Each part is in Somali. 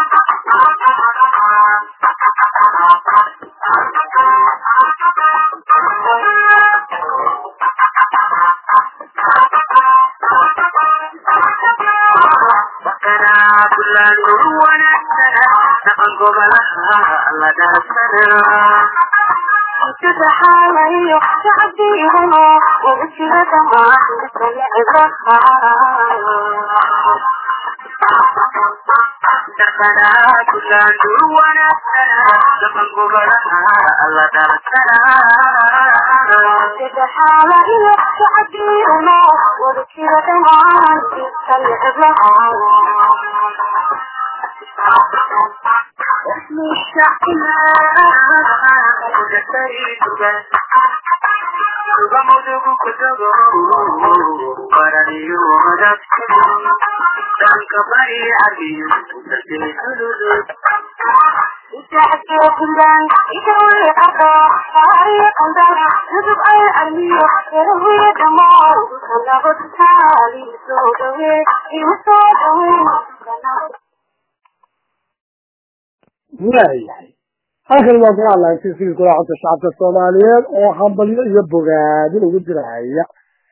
تتحالي تعبيرنا وبشرة ما تلعبها دخنا كل دوانا لمن قبلها الله درسنا تتحالي تعبيرنا وبشرة ما تلعبها اسم الشعب ಸುಗಮದುಗು ಕುತಗೋ ಪರದಿಯು ಮದಕ್ಕನು ತಂಕ ಬರಿ ಅದಿಯು ಸುಡುದು إتحكي كلان إتوي أقا فاري قندرة يدب أي أرميو يروي دمار كنغو تتالي سودوي إمسودوي كنغو waayahay halkan waa ku hadlaysay sidii kulaacanta shacabka soomaaliyeed oo hambalyo iyo bogaadin ugu dirahaya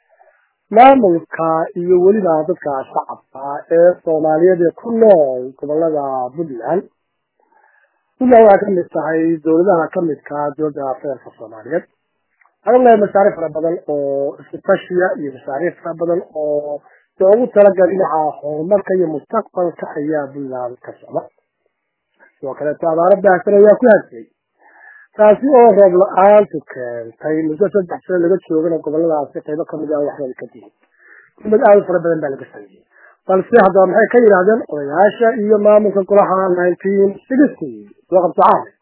maamulka iyo weliba dadka shacabka ee soomaaliyeed ee ku nool gobolada puntland puntland waxay kamid tahay dowladaha kamidka dowladda federaalka soomaaliyeed waxaan leeyahay mashaariic fara badan oo iskutashiya iyo mashaariic fara badan oo loogu talagalay dhinaca horumarka iyo mustaqbalka ayaa puntland ka socda sidoo kaleeto abaaro baahsan ayaa ku hadsay taasi oo roob la-aantu keentay muddo saddex sano laga joogana goboladaasi qaybo kamid ah waxbay ka dihin umad aada u fara badan baa laga sameeyey balse haddaba maxay ka yidhaahdeen odayaasha iyo maamulka golaha nineteen sixty soo qabto caali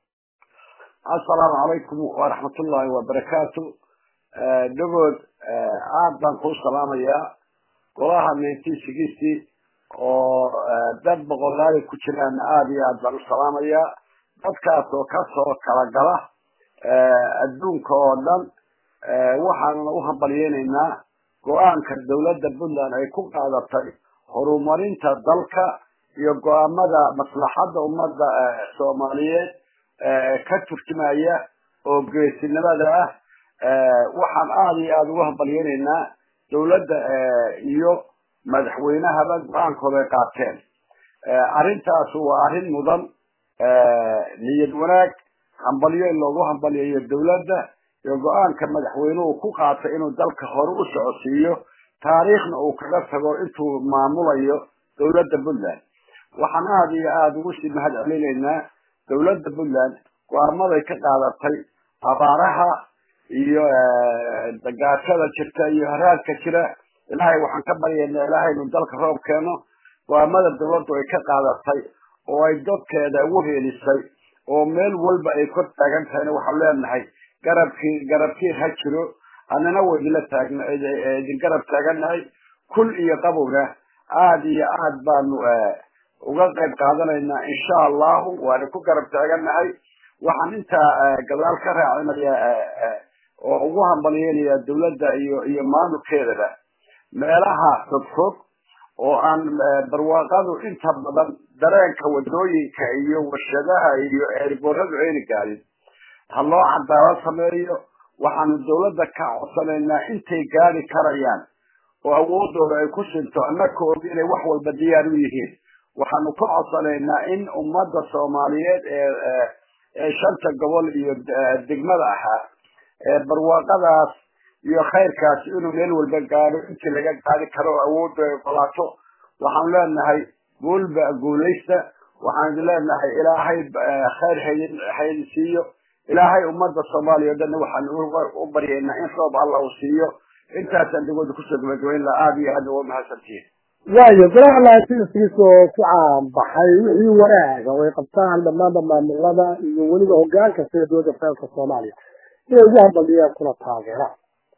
assalaamu calaykum waraxmatullaahi wabarakaatu dhagood aad baan kuu salaamayaa golaha nineteen sixty oo dad boqolaali ku jiraan aada iyo aad baan u salaamayaa dadkaas oo kasoo kala gala adduunka oo dhan waxaanuna u hambalyeynaynaa go-aanka dawladda puntland ay ku qaadatay horumarinta dalka iyo go-aamada maslaxadda ummadda soomaaliyeed ka turjumaya oo geesinimada ah waxaan aada iyo aada ugu hambalyeynaynaa dawladda iyo madaxweynahaba go-aankooda ay qaateen arrintaas waa arrin mudan niyad wanaag hambalyo in loogu hambalyayo dawladda iyo go-aanka madaxweynuhu ku qaatay inuu dalka hore u socodsiiyo taariikhna uu kaga tago intuu maamulayo dawladda puntland waxaan aada iyo aada ugu sii mahad celinaynaa dawladda puntland go-aamaday ka qaadatay abaaraha iyo gaajada jirta iyo haraadka jira ilaahay waxaan ka baryaynaa ilaahay inuu dalka roob keeno go-aamada dawladdu ay ka qaadatay oo ay dadkeeda ugu heelisay oo meel walba ay kor taagan tahayna waxaan leenahay garabkii garabkiir ha jiro annana waydinla taagna idin garab taagannahay kul iyo qabowna aada iyo aad baanu uga qayb qaadanaynaa insha allahu waana ku garab taagannahay waxaan intaa gadaal ka raacinaya oo ugu hambalyeynaya dawladda iyo iyo maamulkeedaba meelaha fogfog oo aan barwaaqadu inta badan dareenka wadooyinka iyo warshadaha iyo eeribooradu ayna gaadin ha loo cadaalad sameeyo waxaanu dawladda ka codsanaynaa intay gaadi karayaan oo awoodooda ay ku sinto annaka og inay wax walba diyaar u yihiin waxaanu ka codsanaynaa in ummadda soomaaliyeed ee ee shanta gobol iyo degmada ahaa ee barwaaqadaas iyo khayrkaas inuu meel walba gaadho intii laga gaadi karo oo awoodda ay qolaato waxaanu leenahay guulba guulaysta waxaan idin leenahay ilaahay khayr haydin haydin siiyo ilaahay ummadda soomaaliya o dhanna waxaan u baryaynaa in roob alla uu siiyo intaasaan degooda kusoo gabagabayn laha aada iyo aada uga mahadsantihiin waayo golaha laantiiskiisa oo ku caanbaxay wixii wanaaga oo ay qabtaan dhammaanba maamulada iyo weliba hogaanka sida dowladda federaalka soomaaliya inay ugu hambaliyeen kuna taageeraan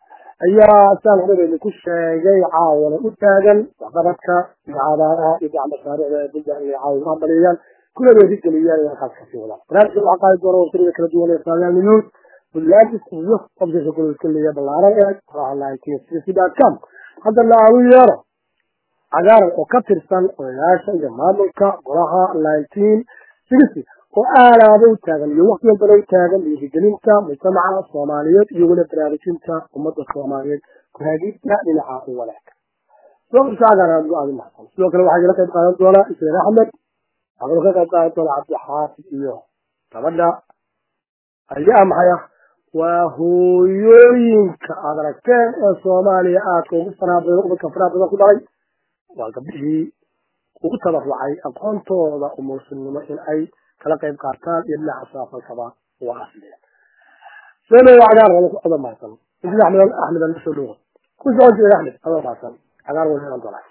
ayaa saan horebaynu ku sheegay caawana u taagan waxqabadka iyo cabaaraha iyo gac mashaariicda ee puntland inay caawa ugu hambaliyayaan kuna weerigeliyaan inay halkaas kasii wadaan barnaamijka waxaa qaadi doona wasirada kala duwan ee saagaal minuud puntlandis iyo qobsasha goloska leeya ballaaran ee com haddana agu yeero cagaaran oo ka tirsan odayaasha iyo maamulka golaha nineteen sixty oo aalaaba u taagan iyo wakti walbana u taagan dhiirigelinta mujtamaca soomaaliyeed iyo weli baraarujinta ummadda soomaaliyeed ku-haagidta dhinaca u wanaagka sidoo kale cagaaran aad aad u mahadsan sidoo kale waxaa igala qayb qaadan doona ismail axmed waxaa ka qayb qaadan doona cabdixaafid iyo gabadha ayaa maxay ah waa hooyooyinka aad aragteen ee soomaaliya aadka ugu faraha badan ubadka faraha badan ku dhalay waa gabdhihii ugu tabarucay aqoontooda umuursinimo in ay kala qayb qaataan iyo dhinaca saafalkaba waa asliya seenay cagaar wala ada mahadsan injil axmed axmed aan soo dhawo ku socon jiray axmed ada mahadsan cagaar wala inaan doonaa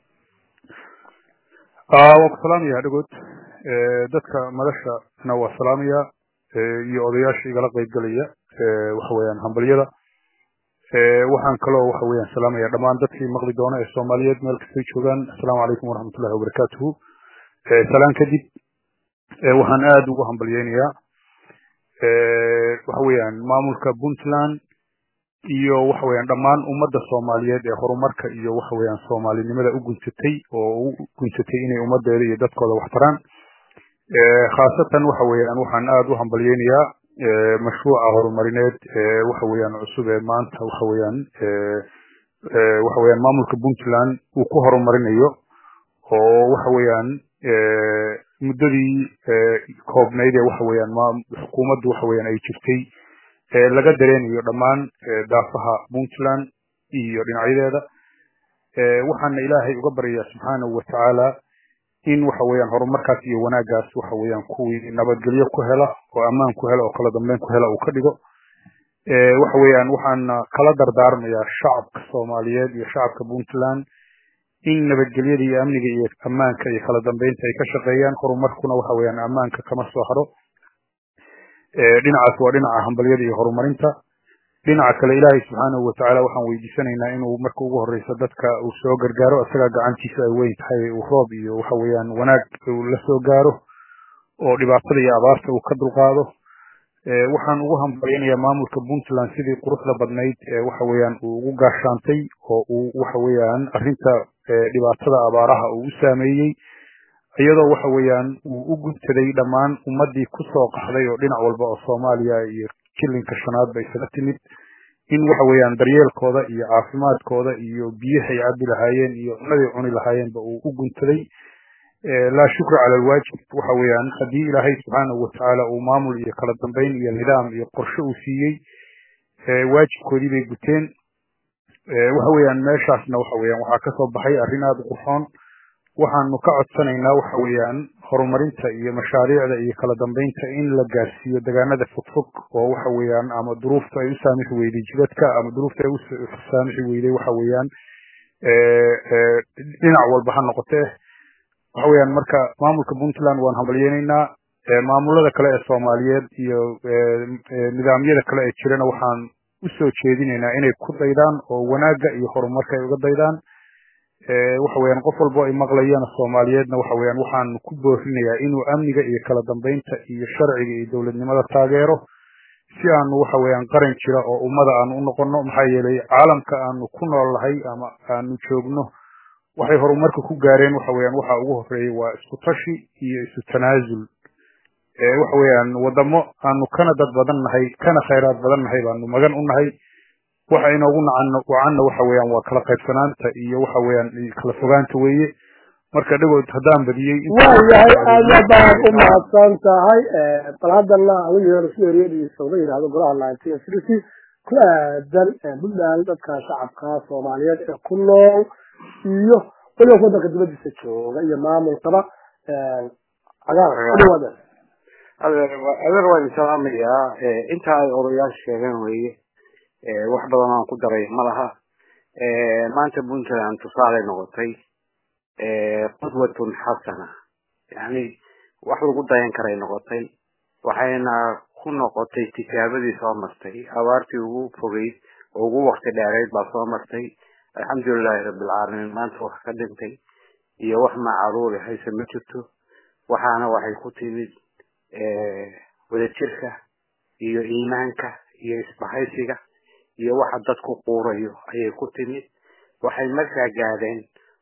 waa ku salaamaya dhagood dadka madashana waa salaamaya iyo odayaasha igala qaybgelaya waxa weeyaan hambalyada waxaan kaloo waxa weeyaan salaamaya dhammaan dadkii maqli doona ee soomaaliyeed meel kastay joogaan assalaamu calaykum waraxmatullahi wabarakaatuhu salaan kadib waxaan aada ugu hambalyeynayaa waxa weeyaan maamulka puntland iyo waxa weeyaan dhammaan ummadda soomaaliyeed ee horumarka iyo waxa weeyaan soomaalinimada u gunsatay oo u gunsatay inay ummadeeda iyo dadkooda wax taraan khaasatan waxa weeyaan waxaan aada u hambalyeynayaa mashruuca horumarineed waxa weeyaan cusub ee maanta waxa weeyaan waxa weeyaan maamulka puntland uu ku horumarinayo oo waxa weeyaan muddadii koobnayd ee waxa weeyaan xukuumaddu waxa weeyaan ay jirtay laga dareenayo dhammaan daafaha puntland iyo dhinacyadeeda waxaana ilaahay uga baryayaa subxaanahu watacaala in waxa weeyaan horumarkaas iyo wanaaggaas waxa weeyaan kuwii nabadgelyo ku hela oo ammaan ku hela oo kala dambeyn ku hela uu ka dhigo waxa weeyaan waxaana kala dardaarmayaa shacabka soomaaliyeed iyo shacabka puntland in nabadgelyada iyo amniga iyo ammaanka iyo kala dambeynta ay ka shaqeeyaan horumarkuna waxa weeyaan ammaanka kama soo haro dhinacaas waa dhinaca hambalyada iyo horumarinta dhinaca kale ilaahay subxaanahu watacaala waxaan weydiisanaynaa inuu marka ugu horeysa dadka uu soo gargaaro isagaa gacantiisa ay weyn tahay uu roob iyo waxa weeyaan wanaag uu la soo gaaro oo dhibaatada iyo abaarta uu ka dulqaado waxaan ugu hambalyanayaa maamulka puntland sidii quruxda badnayd waxa weeyaan uu ugu gaashaantay oo uu waxa weeyaan arrinta dhibaatada abaaraha uu u saameeyey iyadoo waxa weeyaan uu u guntaday dhammaan ummadii kusoo qaxday oo dhinac walba oo soomaaliya iyo kilinka shanaad ba isaga timid in waxa weeyaan daryeelkooda iyo caafimaadkooda iyo biyahay cabi lahaayeen iyo cunaday cuni lahaayeenba uu u guntaday laa shukra cala alwaajib waxa weeyaan haddii ilaahay subxaanahu watacaala uu maamul iyo kala dambeyn iyo nidaam iyo qorshe uu siiyey waajibkoodii bay guteen waxa weeyaan meeshaasna waxa weeyaan waxaa kasoo baxay arrin aada u qurxoon waxaanu ka codsanaynaa waxa weeyaan horumarinta iyo mashaariicda iyo kala dambeynta in la gaarsiiyo degaanada fogfog oo waxa weeyaan ama duruufta ay u saamixi weyday jidadka ama duruufta ay u saamixi weyday waxa weeyaan dhinac walba ha noqotee waxa weeyaan marka maamulka puntland waan hambalyeynaynaa maamulada kale ee soomaaliyeed iyo nidaamyada kale ee jirana waxaan usoo jeedinaynaa inay ku daydaan oo wanaagga iyo horumarka ay uga daydaan waxa weeyaan qof walbo ay maqlayana soomaaliyeedna waxa weeyaan waxaan ku boorinayaa inuu amniga iyo kala dambeynta iyo sharciga iyo dowladnimada taageero si aanu waxa weeyaan qaran jira oo ummada aanu u noqono maxaa yeelay caalamka aanu ku nool nahay ama aanu joogno waxay horumarka ku gaareen waxa weeyaan waxa ugu horeeyay waa isku tashi iyo isu tanaasul waxa weeyaan wadamo aanu kana dad badan nahay kana khayraad badan nahay baanu magan u nahay waxa inoogu nacan wacanna waxa weeyaan waa kala qaybsanaanta iyo waxa weeyaan kala fogaanta weeye marka dhagood haddaan badiyey waayahay aada baad u mahadsan tahay bal haddana laga yeero si eriyadiisa uga yidhahdo golaha nineteen sixty ku aadan puntland dadka shacabka soomaaliyeed ee ku nool iyo weliba wadanka dibadiisa jooga iyo maamulkaba cagaar udhawaada adeer waa idin salaamayaa inta ay odayaasha sheegeen weeye wax badan aan ku daray ma laha maanta puntland tusaale noqotay qudwatun xasana yani wax lagu dayan karay noqotay waxayna ku noqotay tijaabadii soo martay abaartii ugu fogeyd oo ugu wakti dheereyd baa soo martay alxamdulilahi rabbilcaalamiin maanta wax ka dhintay iyo wax macaruuri hayse ma jirto waxaana waxay ku timid wadajirka iyo iimaanka iyo isbahaysiga iyo waxa dadku quurayo ayay ku timid waxay markaa gaadheen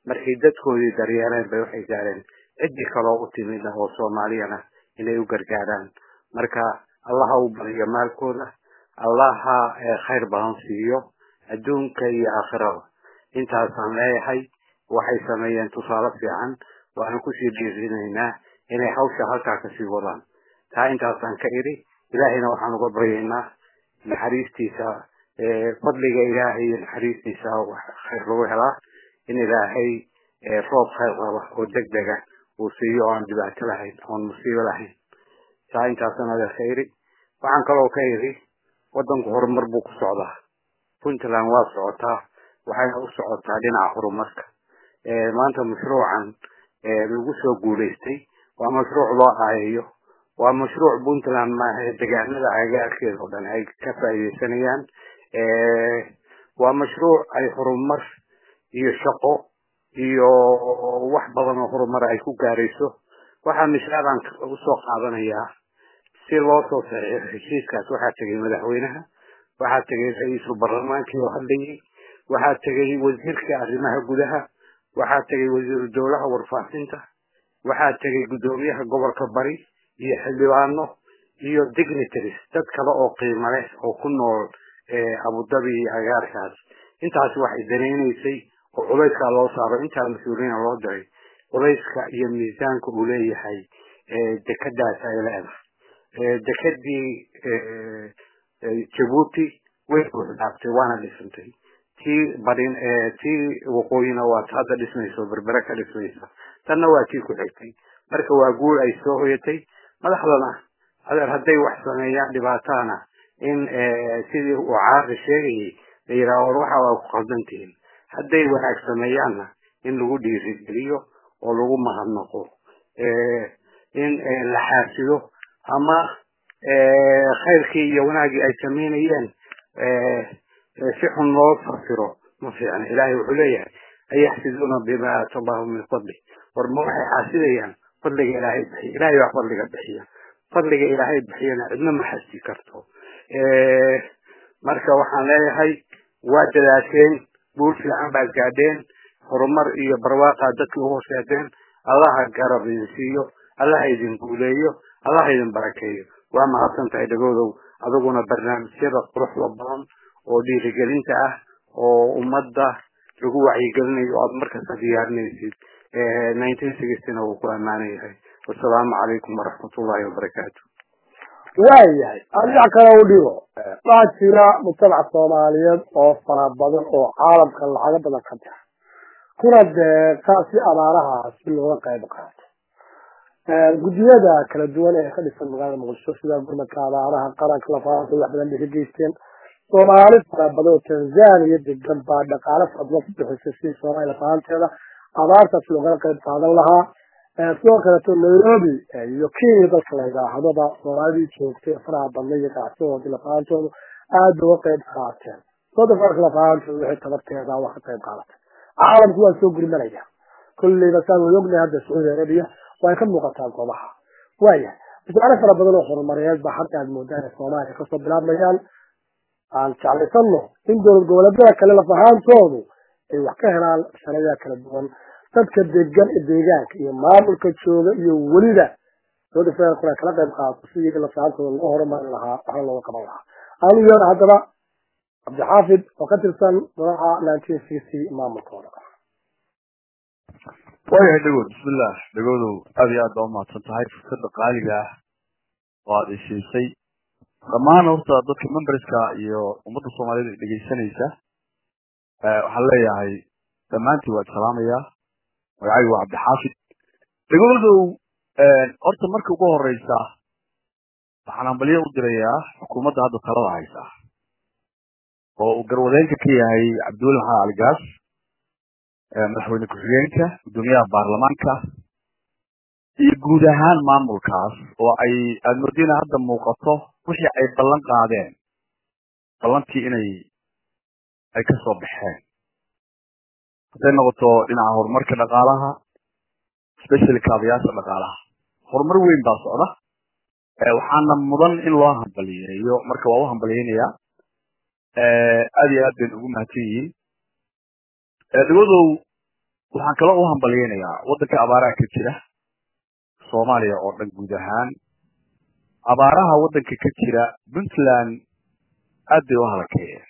markay dadkoodii daryeeleen bay waxay gaareen ciddii kaloo u timid ah oo soomaaliyana inay u gargaaraan marka allaha u badiyo maalkooda allaha khayr badan siiyo adduunka iyo aakhirada intaasaan leeyahay waxay sameeyeen tusaale fiican waana kusii dhiirinaynaa inay hawsha halkaa kasii wadaan taa intaasaan ka idhi ilaahayna waxaan uga baryaynaa naxariistiisa fadliga ilaahay iyo naxariistiisa khayr lagu helaa in ilaahay roob khayr qaba oo degdega uu siiyo oo aan dhibaato lahayn oon musiibo lahayn taa intaasaan adeer ka idhi waxaan kaloo ka idhi waddanku horumar buu ku socdaa puntland waa socotaa waxayna u socotaa dhinaca horumarka maanta mashruucan lagu soo guulaystay waa mashruuc loo aayayo waa mashruuc puntland maaha degaanada agagaarkeeda oo dhan ay ka faa'iidaysanayaan waa mashruuc ay horumar iyo shaqo iyo wax badan oo horumar ay ku gaarayso waxaa misaalan usoo qaadanayaa si loo soo saxiixo heshiiskaas waxaa tegay madaxweynaha waxaa tegay ra-iisul baarlamaankii oo hadlayay waxaa tegay wasiirka arrimaha gudaha waxaa tegay wasiiru dowlaha warfaafinta waxaa tegay guddoomiyaha gobolka bari iyo xildhibaano iyo dignitaries dad kale oo qiimo leh oo ku nool abudabi iyo agaarkaas intaas waxay danaynaysay oo culayskaa loo saaro intaa mas-uuliyiina loo diray culayska iyo miisaanka uu leeyahay dekadaas ay leedahay dekadii jabuuti way buuxdhaaftay waana dhisantay tii badin tii waqooyina waa hadda dhismayso berbere ka dhismaysa tanna waa tii ku xigtay marka waa guul ay soo hoyatay madaxdana adeer hadday wax sameeyaan dhibaatana in sidii uu caaqi sheegayay la yidhaha war waxa waa ku qaldan tihiin hadday wanaag sameeyaanna in lagu dhiirigeliyo oo lagu mahadnaqo in la xaasido ama khayrkii iyo wanaaggii ay samaynayeen si xun loo fasiro ma fiicna ilaahay wuxuu leeyahay ayaxsiduuna bima aata allahu min fadli war ma waxay xaasidayaan fadliga ilaahay bixiya ilaahay baa fadliga bixiya fadliga ilaahay bixiyana cidna ma xasdi karto marka waxaan leeyahay waa dadaasheen guul fiican baad gaadheen horumar iyo barwaaqaad dadka u horseedeen allaha garab idin siiyo allaha idin guuleeyo allaha idin barakeeyo waa mahadsan tahay dhagoodow adiguna barnaamijyada quruxda badan oo dhiirigelinta ah oo ummadda lagu wacyigelinayo o aad markasta diyaarinaysid nineteen sixtyna wuu ku ammaanan yahay wasalaamu calaykum waraxmatullahi wabarakaatu waayahay adiga kale u dhigo waxaa jira mujtamaca soomaaliyeed oo fara badan oo caalamka lacago badan ka dira kuna deeqa si abaaraha si looga qayb qaato guddiyada kala duwan ee ka dhisan magaalada muqdisho sida gurmadka abaaraha qaranka lafaanta wax badan bay ka geysteen soomaali fara badan oo tanzania degan baa dhaqaale fara badan ku bixisay si soomaaliya lafaanteeda abaartaas loogala qayb qaadan lahaa sidoo kaleeto nairobi iyo kenya dalka la yidhaahdaba soomaalidii joogtay faraha badna iyo ganacsigoodii lafaantoodu aad bay uga qayb qaateen sodofarka lafaantoodu waxay tabarteeda wax ka qayb qaadatay caalamku waa soo gurmanaya kolleyba saan wada ognahay hadda sacuudi arabiya way ka muuqataa goobaha waayahay mashaare fara badan oo horumareed baa hadda aad moodaa inay soomaaliya kasoo bilaabmayaan aan jeclaysano in dowlad goboleedyada kale lafahaantoodu ay wax ka helaan sharada kala duwan dadka degan deegaanka iyo maamulka jooga iyo weliba dowladda federaalkuna kala qayb qaato sidii lafahaantooda loo horumarin lahaa waxna looga qaban lahaa aanu yeer haddaba cabdixaafid oo ka tirsan madaxa nineteen sixty maamulkooda waayahay dhagood bismillah dhagoodow aad iyo aad baa umahadsan tahay fursadda qaaliga ah oo aad isiisay dhammaan horta dadka memberska iyo ummadda soomaaliyed ay dhegaysanaysa waxaan leeyahay dhammaantiin waa salaamayaa magacaygu waa cabdixaafid dhagoodow horta marka ugu horeysa waxaan hambalyo u dirayaa xukuumadda hadda talada haysa oo uu garwadeenka ka yahay cabdiweli maxamed aligaas madaxweyne ku-xigeenka guddoomiyaha baarlamaanka iyo guud ahaan maamulkaas oo ay aada moodina hadda muuqato wixii ay ballan qaadeen ballantii inay ay ka soo baxeen hadday noqoto dhinaca horumarka dhaqaalaha especially kaabayaasha dhaqaalaha horumar weyn baa socda waxaana mudan in loo hambaliyeeyo marka waa u hambaliyeynayaa aad iyo aad bayna ugu mahadsan yihiin dhagodow waxaan kaloo u hambalyeynayaa waddanka abaaraha ka jira soomaaliya oo dhan guud ahaan abaaraha waddanka ka jira puntland aad bay u halakeeyeen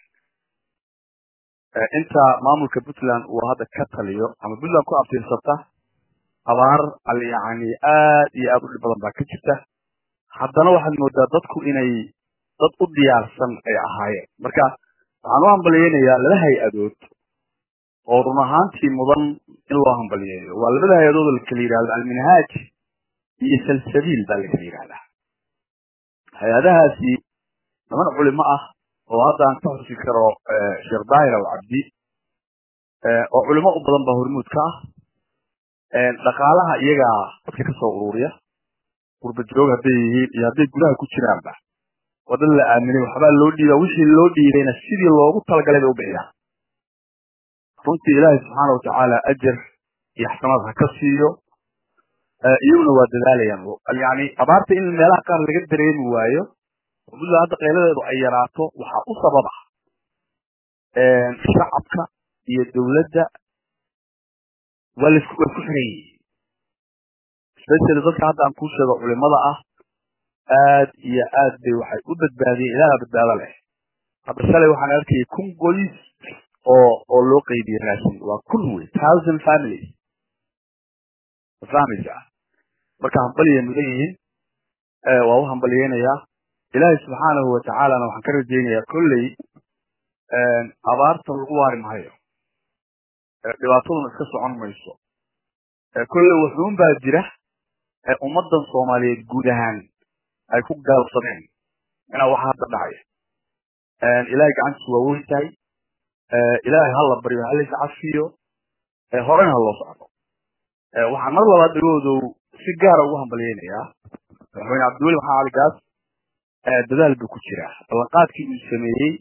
inta maamulka puntland uu hadda ka taliyo ama puntland ku abtirsata abaar yani aad iyo aad u dhib badan baa ka jirta haddana waxaad moodaa dadku inay dad u diyaarsan ay ahaayeen marka waxaan u hambalyeynayaa laba hay-adood oo run ahaantii mudan in loo hambalyeeyo waa labada hay-adood oo lakala yidhahdo alminhaaj iyo salsabiil baa lakala yidhahdaa hay-adahaasi niman culimo ah oo hadda aan ka xusi karo sheekh daahir aw cabdi oo culimo u badan baa hormuud ka ah dhaqaalaha iyagaa dadka ka soo ururiya gurba joog hadday yihiin iyo hadday gudaha ku jiraanba waa dad la aaminay waxbaa loo dhiiba wixii loo dhiibayna sidii loogu talagalay bay u bixiyaan runtii ilaahay subxaana watacaala ajar iyo xasanaad ha ka siiyo iyaguna waa dadaalayaan yani abaarta in meelaha qaar laga dareemi waayo puntland hadda qayladeedu ay yaraato waxaa u sababa shacabka iyo dowladda waa laisku way ku xiran yihiin especially dadka hadda aan kuu sheego culimada ah aad iyo aad bay waxay u badbaadiyeen ilaaha badbaado leh hadda shalay waxaan arkayay kun qoys oo oo loo qeybiyey raashin waa kun wey thousand families fahmaysa marka hambaliyay mudan yihiin waa u hambaliyeynayaa ilaahay subxaanahu watacaalana waxaan ka rajaynayaa kolley abaarta lagu waari maayo dhibaataduna iska socon mayso kolley wuxuun baa jira ummadan soomaaliyeed guud ahaan ay ku gaalabsadeen inaa waxa hadda dhacaya ilaahay gacantiisu waa weyn tahay ilaahay ha la baryo ha lays cafiyo horena ha loo socdo waxaan mar labaad dhagoodow si gaara ugu hambalyeynayaa madaxweyne cabdiweli maxamed cali gaas dadaal buu ku jiraa ballanqaadkii uu sameeyey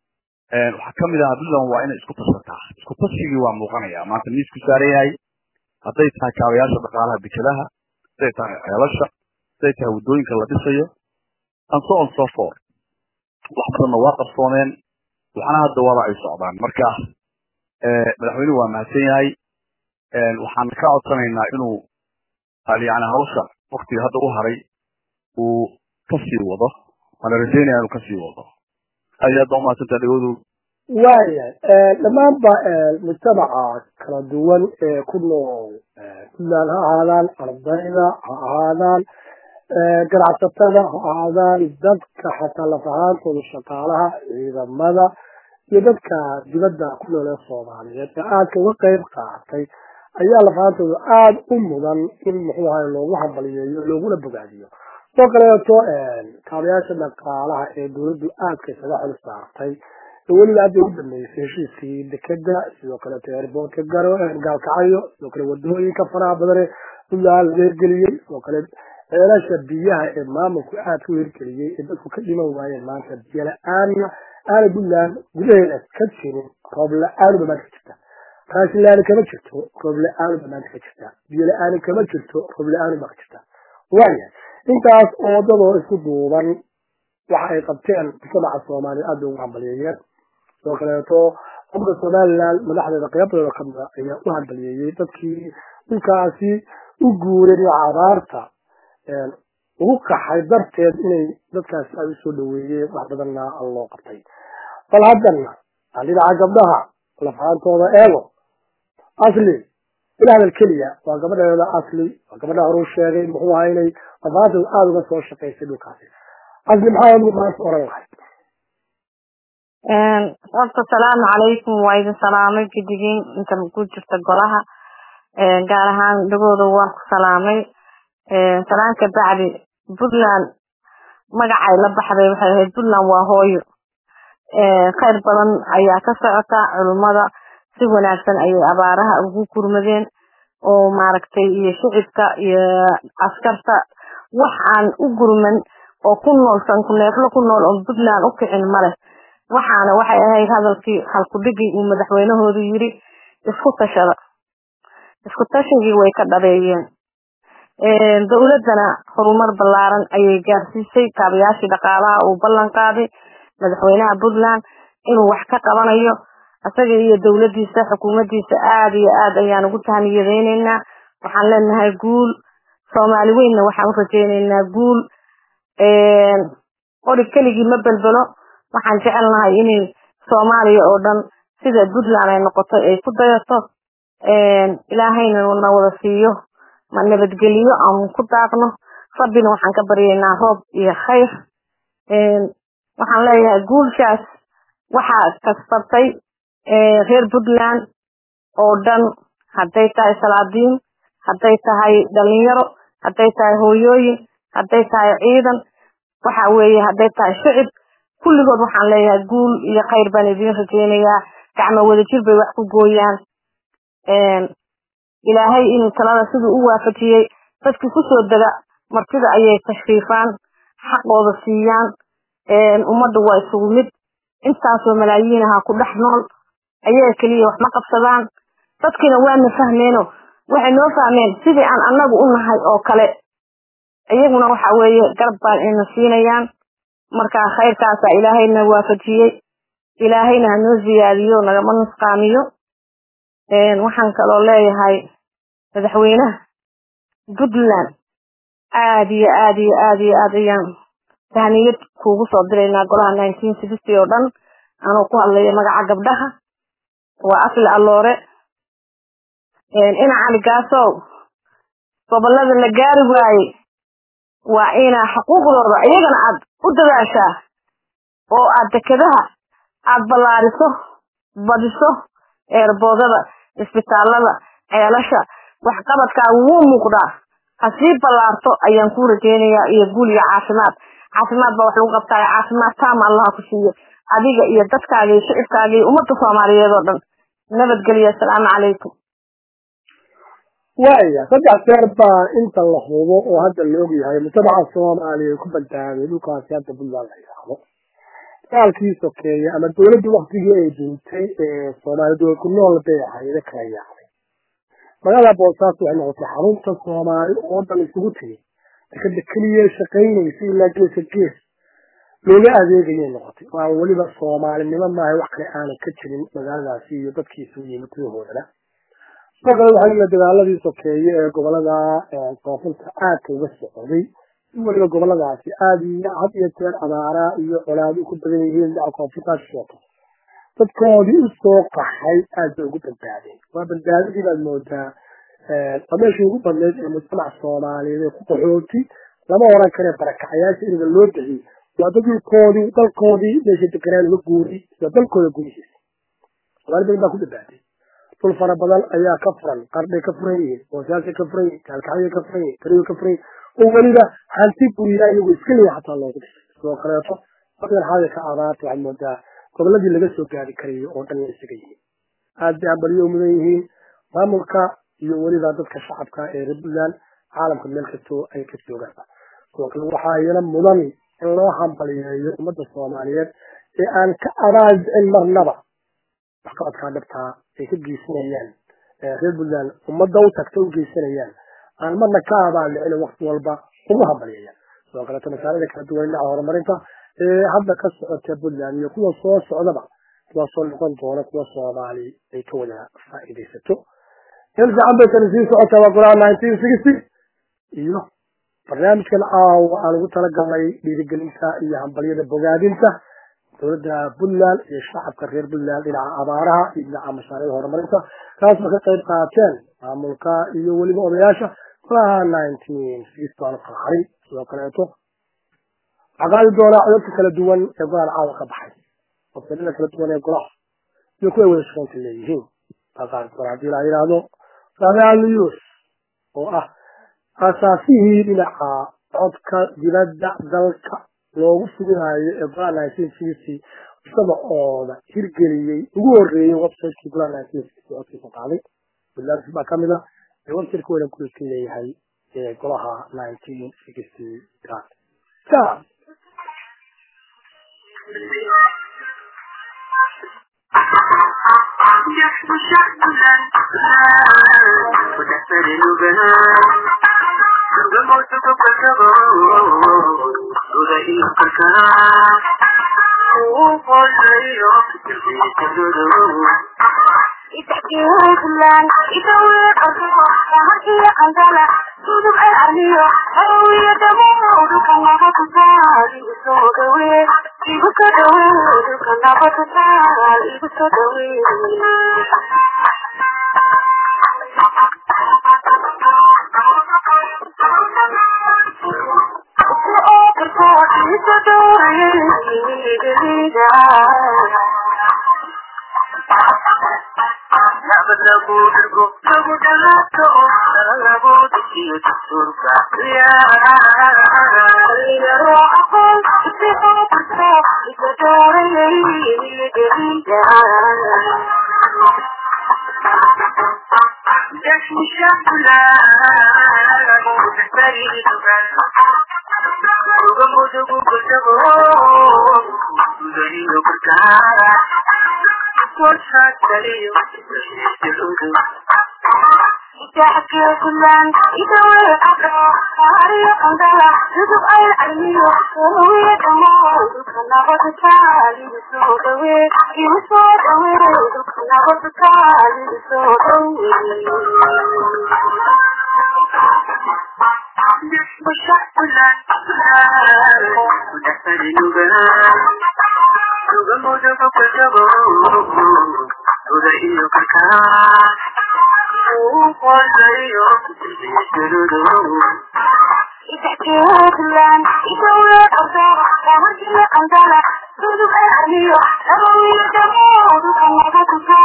waxaa kamid ahaa puntland waa inay isku tashataa isku tashigii waa muuqanaya maanta miisku saaran yahay hadday tahay kaabayaasha dhaqaalaha dekadaha hadday tahay ceelasha hadday tahay waddooyinka la dhisayo and so on so forth wax badanna waa qarsoomeen waxna hadda waaba ay socdaan marka madaxweynuhu waa mahadsan yahay waxaan ka codsanaynaa inuu yani hawsha waktiga hadda u haray uu kasii wado waana rajaynaya inuu kasii wado aad iyo aad baa umahadsantaa dhagoodu waayahay dhammaanba mujtamaca kala duwan ee ku nool puntland ha ahaadaan ardayda ha ahaadaan ganacsatada ha ahaadaan dadka xataa laf ahaantooda shaqaalaha ciidamada iyo dadka dibadda ku nool ee soomaaliyeed ee aadka uga qayb qaatay ayaa laf ahaantooda aada u mudan in muxuu ahay loogu hambaliyeeyo looguna bogaadiyo sidoo kaleeto kaabayaasha dhaqaalaha ee dawladdu aadka isaga xil saartay weliba hadda ugu dambeysay heshiiskii dekeda sidoo kaleeto airboortka garo gaalkacyo sidoo kale wadooyinka faraha badane puntland laga hirgeliyey sidoo kale ceelasha biyaha ee maamulku aadka u hirgeliyey ee dadku ka dhiman waayeen maanta biyo la-aanna aana puntland gudaheeda ka jirin roob la-aanuba maanta ka jirta raashin la-aani kama jirto roob la-aanuba maanta ka jirta biyo la-aani kama jirto roob la-aanuba ka jirta waaya intaas oo dadoo isku duuban waxa ay qabteen mujtamaca soomaaliya aad bay ugu hambaliyeeyeen sidoo kaleeto umada somaliland madaxdeeda qeybadooda kamida ayaa u hambaliyeeyey dadkii dhulkaasi u guureen iyo abaarta ugu qaxay darteed inay dadkaasi ay usoo dhaweeyeen wax badanna loo qabtay bal haddana dhinaca gabdhaha lafaantooda eego asli ila hadal keliya waa gabadheeda asli waa gabadha horuu sheegay muxuu ahaa inay lafaantooda aada uga soo shaqaysay dhulkaasi asli maxaa adigu maanta oran lahayd horta asalaamu calaykum waa idin salaamay gidigin inta ku jirta golaha gaar ahaan dhagooda waan ku salaamay salaan ka bacdi puntland magacay la baxday waxay ahayd puntland waa hooyo khayr badan ayaa ka socota culummada si wanaagsan ayay abaaraha ugu gurmadeen oo maaragtay iyo shicibka iyo askarta wax aan u gurman oo ku nool sankuneeflo ku nool oo puntland u kicin maleh waxaana waxay ahayd hadalkii halkudhigii uu madaxweynahoodu yiri isku tashada isku tashigii way ka dhabeeyeen dowladana horumar ballaaran ayay gaarsiisay kaabayaashii dhaqaalaha uu ballan qaaday madaxweynaha puntland inuu wax ka qabanayo isaga iyo dawladiisa xukuumadiisa aada iyo aad ayaan ugu tahaniyadeyneynaa waxaan leenahay guul soomaali weynna waxaan u rajeyneynaa guul qori keligii ma belbelo waxaan jecelnahay inay soomaaliya oo dhan sida puntland ay noqotay ay ku dayato ilaahayna na wada siiyo ma nabadgeliyo aan ku daaqno rabbina waxaan ka baryaynaa roob iyo khayr waxaan leeyahay guulshaas waxaa kasbatay reer puntland oo dhan hadday tahay salaadiin hadday tahay dhalinyaro hadday tahay hooyooyin hadday tahay ciidan waxa weeye hadday tahay shicib kulligood waxaan leeyahay guul iyo khayr baan idiin rajeynayaa gacmo wadajir bay wax ku gooyaan ilaahay inuu talada siduu u waafajiyey dadkii kusoo dega martida ayay tashriifaan xaqooda siiyaan ummadda waa isugu mid intaasoo malaayiin ahaa ku dhex nool ayaga keliya wax ma qabsadaan dadkiina waana fahmeeno waxay noo fahmeen sidii aan annagu u nahay oo kale iyaguna waxa weeye garab baan ina siinayaan marka khayrkaasa ilaahayna waafajiyey ilaahayna hanoo ziyaadiyo nagama nusqaamiyo waxaan kaloo leeyahay madaxweynaha puntland aad iyo aad iyo aad iyo aad ayaan tahniyad kuugu soo diraynaa golaha nineteen sixty oo dhan anuu ku hadlayo magaca gabdhaha waa asli alloore ina cali gaasow gobolada la gaari waaye waa inaa xuquuqdooda iyagana aad u dadaashaa oo aad dekedaha aad ballaariso badiso eerboodada isbitaalada ceelasha waxqabadkaagu wuu muuqdaa ha sii ballaarto ayaan kuu rajeynayaa iyo guul iyo caafimaad caafimaad baa wax lagu qabtaayo caafimaad taama allaha ku siiyo adiga iyo dadkaaga iyo shicibkaaga iyo ummadda soomaaliyeed oo dhan nabadgelyo asalaamu calaykum waaya saddex jeer baa inta la hubo oo hadda la ogyahay mujtamaca soomaaliya ku badbaaday dhulkaasi hadda puntland la yidhaahdo dagaalkii sokeeye ama dowladda waktigii ay duntay ee soomaali dowlad ku nool bay ahayda kala yaacday magaalada boosaaso waxay noqotay xarunta soomaali oo dhan isugu tegay dekada keliya shaqaynaysa ilaa geeska gees looga adeegayay noqotay waa weliba soomaalinimo maaha wax kale aanan ka jirin magaaladaasi iyo dadkii isugu yimid gudahoodana sidoo kale waxaa la dagaaladii sokeeye ee gobolada koonfurta aadka uga socday weliba goboladaasi aada iyo had iyo jeer abaara iyo colaado ku badan yihiin dhinaca koonfurtaas sheeto dadkoodii usoo qaxay aad bay ugu badbaadeen waa badbaadadii baad moodaa meeshii ugu badneyd ee mujtamac soomaaliyeed ee ku qaxooti lama oran kare barakacayaasha iniga loo bixiyey waa dadkoodii dalkoodii meesha deganaan uga guuri iyo dalkooda gudihiisa soomaali badan baa ku badbaaday dhul fara badan ayaa ka furan qarbay ka furan yihiin boosaasay ka furan yihiin kaalkacyay ka furan yihiin tariyo ka furan yihiin oo weliba hanti guriyaa iyagu iska leeyahay xataa loogu dhisay sidoo kaleeto dadkan xaalka abaarta waxaad moodaa goboladii laga soo gaari karayo oo dhan isaga yihiin aad bay ambaliyo mudan yihiin maamulka iyo weliba dadka shacabka ee reer puntland caalamka meel kastoo ay ka joogaan sidoo kale waxaa iyana mudan in loo hambaliyeeyo ummadda soomaaliyeed ee aan ka abaaldicin marnaba waxqabadkaa dhabtaa ay ka geysanayaan reer puntland ummadda u tagta u geysanayaan aan marna ka abaaldicin waqti walba ugu hambaliyayaan sidoo kaleeto masaalada kala duwan dhinaca horumarinta ee hadda ka socota puntland iyo kuwa soo socdaba kuwaasoo noqon doona kuwa soomaali ay ka wada faa'iidaysato meel fiican bay tani sii socotaa waa golaha nineteen sixty iyo barnaamijkan caawa aan ugu talagalnay dhiirigelinta iyo hambalyada bogaadinta dowladda puntland iyo shacabka reer puntland dhinaca abaaraha iyo dhinaca mashaariicda horumarinta kaasoo ka qayb qaateen maamulka iyo weliba odayaasha golaha nineteen sixty aan qarxarin sidoo kaleeto waxaa qaadi doonaa codadka kala duwan ee golahan caawa ka baxay wasilada kala duwan ee golaha iyo kuway wada shaqaynta leeyihiin baa qaadi doonaa haddii la yidhaahdo saadaaliyus oo ah asaasihii dhinaca codka dibadda dalka loogu suginayo ee golaha nineteen sixty isagacooda hirgeliyey ugu horeeyey websiteki golaha nineteen sixty codkiisa qaaday puntland baa kamid a ee websiteka weynan ku iska leeyahay ee golaha nineteen sixty com Thank you. Itakiran, itawe arko, kahaki andala, suduk ay aliyo, arawi adamu, dukan ako tusali, iso dawe, ibu so dawe, dukan ako tusali, ibu so dawe.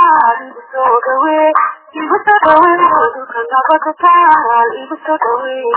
Ibu so